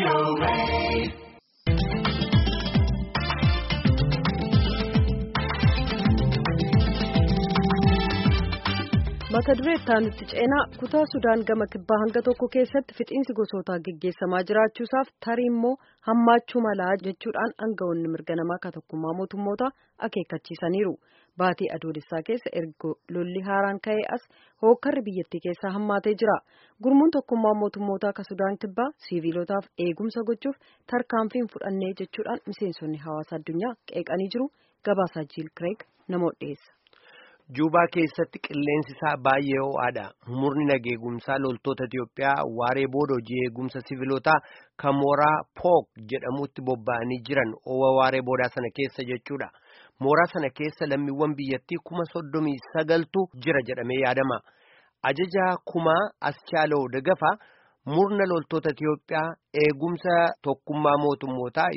mata duree itti ceenaa kutaa sudaan gama kibbaa hanga tokko keessatti fixiinsi gosootaa geggeessamaa jiraachuusaaf tarii immoo hammaachuu malaa jechuudhaan aangawoonni mirga namaa ka tokkummaa mootummootaa akeekkachiisaniiru baatii adoolessaa keessa erga lolli haaraan ka'ee as hookkarri biyyattii keessaa hammaatee jira gurmuun tokkummaa mootummootaa ka sudaan kibbaa siviilotaaf eegumsa gochuuf tarkaanfiin fudhannee jechuudhaan miseensonni hawaasa addunyaa qeeqanii jiru gabaasaa jiil kireeg namoota dhiyeessa. Juubaa keessatti qilleensi isaa baay'ee ho'aadha. Murni nageegumsaa loltoota Itiyoophiyaa waaree booda hojii eegumsa siviilotaa kan mooraa Pook jedhamutti bobba'anii jiran owa waaree boodaa sana keessa jechuudha. Mooraa sana keessa lammiiwwan biyyattii kuma soddomii sagaltu jira jedhamee yaadama. Ajajaa kumaa Aschaaloo Dagafa murna loltoota Itiyoophiyaa eegumsa tokkummaa mootummootaa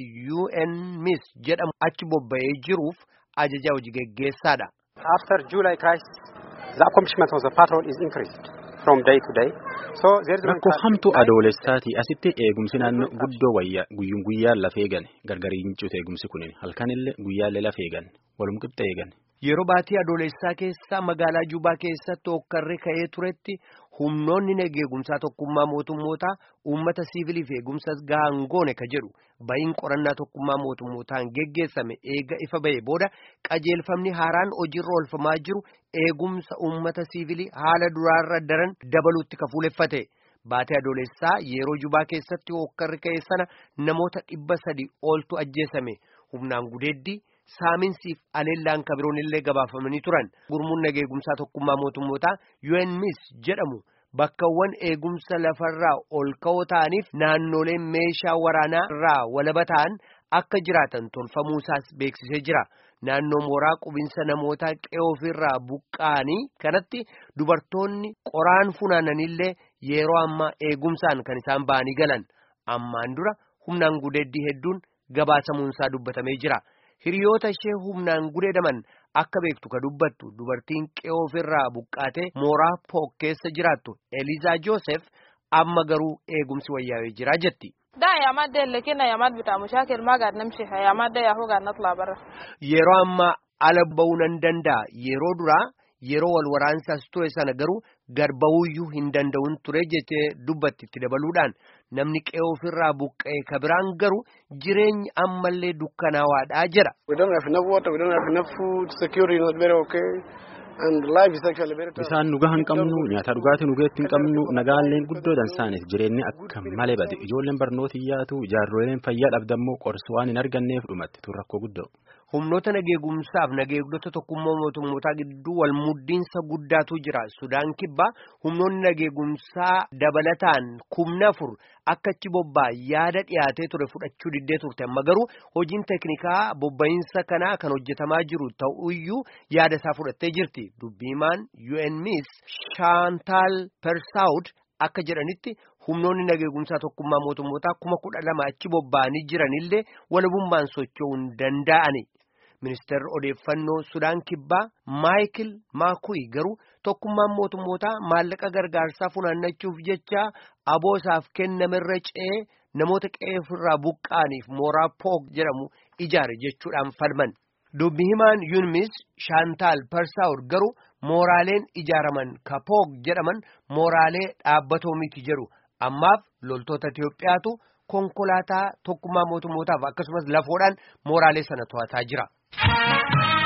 UNMIS jedhamu achi bobba'ee jiruuf ajajaa hojii geggeessaadha. After July crisis, the accomplishment of the patrol is increased from day to day. So there is Rakkoo hamtuu adoolessaati asitti eegumsi naannoo guddoo wayyaa guyyuun guyyaan lafee gane gargarii hin cute eegumsi kunin halkanillee guyyaallee lafee gane walum qixxa eegan. Yeroo baatii adoolessaa keessa magaalaa Juubaa keessatti hokkarri ka'ee turetti humnoonni nageegumsaa tokkummaa mootummootaa uummata siiviliif eegumsa gahaan goone ka jedhu bayin qorannaa tokkummaa mootummootaan geggeessame eega ifa ba'e booda qajeelfamni haaraan hojiirra oolfamaa jiru eegumsa uummata siivilii haala duraarra daran dabaluutti ka fuuleffate. Baatii adoolessaa yeroo Juubaa keessatti hokkarri ka'e sana namoota dhibba sadi oltu ajjeesame humnaan gudeeddii. Saaminsiif aleellaan kabiroon illee gabaafamanii turan gurmuun nageegumsaa tokkummaa mootummootaa UNMIS jedhamu bakkawwan eegumsa lafarraa ol ka'oo ta'aniif naannoleen meeshaa waraanaa irraa walaba ta'an akka jiraatan tolfamuusaas beeksisee jira. Naannoo mooraa qubinsa namootaa qe'ee ofirraa buqqa'anii kanatti dubartoonni qoraan funaananillee yeroo ammaa eegumsaan kan isaan ba'anii galan ammaan dura humnaan gudeeddii hedduun gabaasamuunsaa dubbatamee jira. Hiriyoota ishee humnaan gudeedaman akka beektu ka dubbattu dubartiin qe'ee ofirraa buqqaatee mooraa pook keessa jiraattu Elizaa Joosef amma garuu eegumsi wayyaawee jira jetti. Da yamadda lakina yamad bita mushakil ma gaad namshi yamadda yahu gaad natla barra. Yeroo ammaa ala ba'uu nan danda'a yeroo duraa yeroo wal waraansaas ture sana garuu garbawuyyuu hin danda'uun ture jettee dubbatti itti dabaluudhaan namni qe'ee ofirraa buqqa'e ka biraan garuu jireenyi ammallee dukkanaawaadhaa jedha. We don't have enough water, we don't have enough food, security is not very okay. And life is actually very tough. Bisaan dhugaa hin qabnu nyaata dhugaatii dhugeetti hin qabnu nagaalleen guddoo dansaaniif jireenyi akka malee bade ijoolleen barnoota hiyyaatu jaarroleen fayyaa dhabdammoo qorsi waan hin arganneef dhumatti tun rakkoo guddoo. Humnoota nageegumsaaf nageegdota tokkummaa mootummootaa gidduu wal muddiinsa guddaatu jira. Sudaan kibbaa humnoonni nageegumsaa dabalataan kumna afur akka achi bobba'an yaada dhiyaatee ture fudhachuu diddee turte. Amma garuu hojiin teeknikaa bobba'insa kanaa kan hojjetamaa jiru ta'uyyuu yaada isaa fudhattee jirti. Dubbiimaan UNMIS Shaantaal Persaawud akka jedhanitti humnoonni nageegumsaa tokkummaa mootummootaa kuma kudha lama achi bobba'anii jiranillee walabummaan socho'uu hin danda'ani. Ministeerri odeeffannoo Sudaan Kibbaa Maayikil Maakuyi garuu tokkummaan mootummootaa maallaqa gargaarsaa funaannachuuf jecha aboosaaf kennamerra ce'ee namoota qe'ee ofirraa buqqa'aniif mooraa pook jedhamu ijaare jechuudhaan falman. Dubbi himaan Yuunmis Shaantaal Persaawur garuu mooraaleen ijaaraman ka pook jedhaman mooraalee dhaabbatoo miti jedhu ammaaf loltoota Itiyoophiyaatu konkolaataa tokkummaa mootummootaaf akkasumas lafoodhaan mooraalee sana to'ataa jira.